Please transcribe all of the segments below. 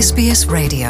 SBS Radio.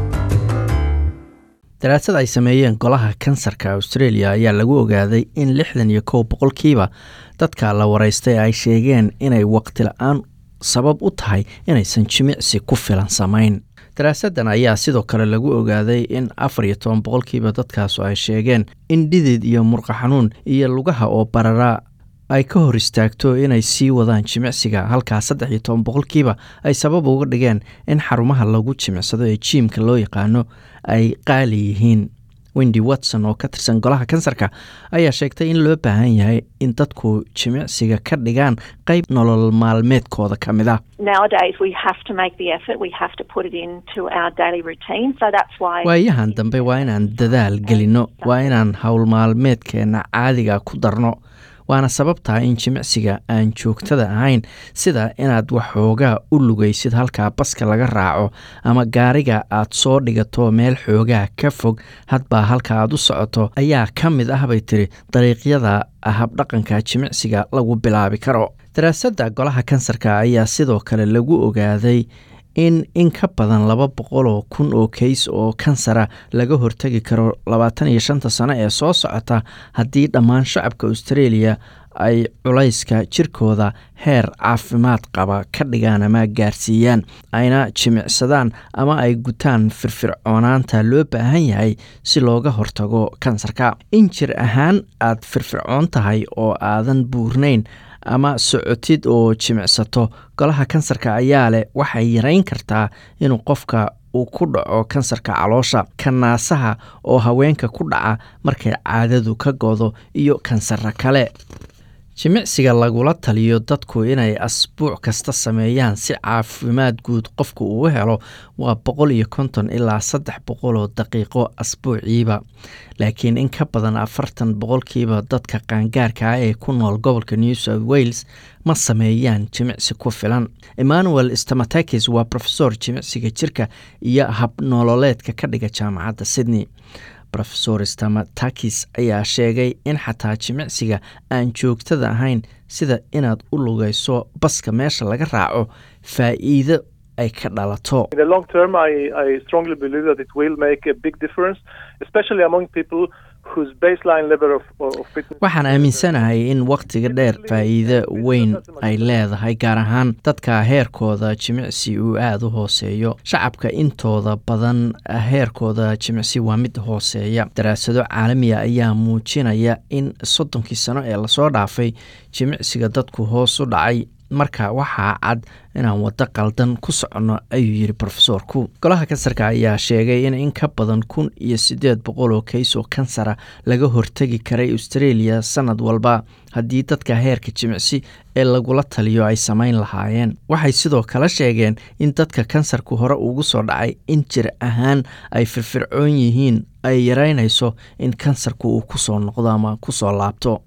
daraasad ay sameeyeen golaha kansarka australia ayaa lagu ogaaday in lixdan iyo kow boqolkiiba dadka la waraystay ay sheegeen inay waqti la-aan sabab u tahay inaysan jimicsi ku filan samayn daraasaddan ayaa sidoo kale lagu ogaaday in afar iyo toban boqolkiiba dadkaasu ay sheegeen in dhidid iyo murqa xanuun iyo lugaha oo barara ay ka hor istaagto inay sii wadaan jimicsiga halkaa saddex iyo toban boqolkiiba ay sabab uga dhigeen in xarumaha lagu jimicsado ee jiimka loo yaqaano ay qaali yihiin wendy watson oo ka tirsan golaha kansarka ayaa sheegtay in loo baahan yahay in dadku jimicsiga ka dhigaan qayb nolol maalmeedkooda ka mid ah Nowadays, we have to make the effort. We have to put it into our daily routine. So that's why. waayahan dambe waa inaan dadaal gelinno waa inaan howl maalmeedkeenna caadiga ku darno waana sababtaa in jimicsiga aan joogtada ahayn sida inaad waxoogaa u lugaysid halkaa baska laga raaco ama gaariga aad soo dhigato meel xoogaa ka fog hadbaa halka aad u socoto ayaa ka mid ah bay tiri dariiqyada habdhaqanka jimicsiga lagu bilaabi karo daraasadda golaha kansarka ayaa sidoo kale lagu ogaaday in in ka badan laba boqol oo kun oo kays oo kansara laga hortegi karo labaatan iyo shanta sano ee soo socota haddii dhammaan shacabka australia ay culayska jirkooda heer caafimaad qaba ka dhigaan ama gaarsiiyaan ayna jimicsadaan ama ay gutaan firfircoonaanta loo baahan yahay si looga hortago kansarka in jir ahaan aad firfircoon tahay oo aadan buurnayn ama socotid oo jimicsato golaha kansarka ayaa leh waxay yarayn kartaa inuu qofka uu ku dhaco kansarka caloosha kanaasaha oo haweenka ku dhaca markay caadadu ka godo iyo kansarra kale jimicsiga lagula taliyo dadku inay asbuuc kasta sameeyaan si caafimaad guud qofku uu helo waa boqol iyo konton ilaa saddex boqol oo daqiiqo asbuuciiba laakiin in ka badan afartan boqolkiiba dadka qaangaarka ah ee ku nool gobolka new south wales ma sameeyaan jimicsi ku filan emmanuel stamatakis waa profesor jimicsiga jirka iyo habnololeedka ka dhiga jaamacadda sydney rofesor stamatakis ayaa sheegay in xataa jimicsiga aan joogtada ahayn sida inaad u lugayso baska meesha laga raaco faa'iido ay ka dhalato In the long term, I, I strongly believe that it will make a big difference, especially among people whose baseline level of, of fitness. waxaan aaminsanahay in wakhtiga dheer faa'iido weyn ay leedahay gaar ahaan dadka heerkooda jimicsi uu aada u hooseeyo shacabka intooda badan heerkooda jimicsi waa mid hooseeya daraasado caalamiya ayaa muujinaya in soddonkii sano ee lasoo dhaafay jimicsiga dadku hoos u dhacay marka waxaa cad inaan waddo qaldan ku soconno ayuu yidhi rofesorku golaha kansarka ayaa sheegay in in ka badan kun iyo siddeed boqol oo kays oo kansara laga hortegi karay australia sanad walba haddii dadka heerka jimicsi ee lagula taliyo ay samayn lahaayeen waxay sidoo kale sheegeen in dadka kansarku hore ugu soo dhacay in jir ahaan ay firfircoon yihiin ay yaraynayso in kansarku uu kusoo noqdo ama kusoo laabto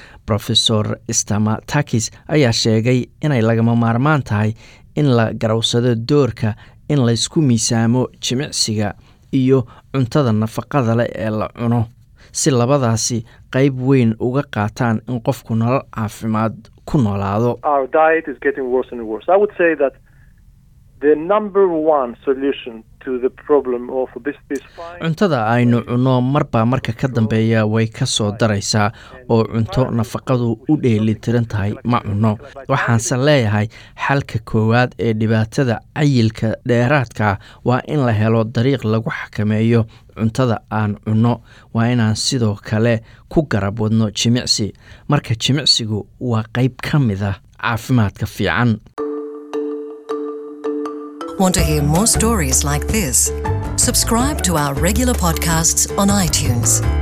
rofesor stamatakis ayaa sheegay inay lagama maarmaan tahay in la garowsado doorka in laysku miisaamo jimicsiga iyo cuntada nafaqada leh ee la cuno si labadaasi qayb weyn uga qaataan in qofku nolol caafimaad ku noolaado Our diet is getting worse and worse. I would say that the number one solution to the problem of obesity is fine. cuntada aynu cunno marba marka ka dambeeya way ka soo daraysaa oo cunto nafaqadu u dheelitiran tahay ma cunno waxaanse leeyahay xalka koowaad ee dhibaatada cayilka dheeraadka waa in la helo dariiq lagu xakameeyo cuntada aan cunno waa inaan sidoo kale ku garab wadno jimicsi marka jimicsigu waa qayb ka mid ah caafimaadka fiican Want to hear more stories like this? Subscribe to our regular podcasts on iTunes.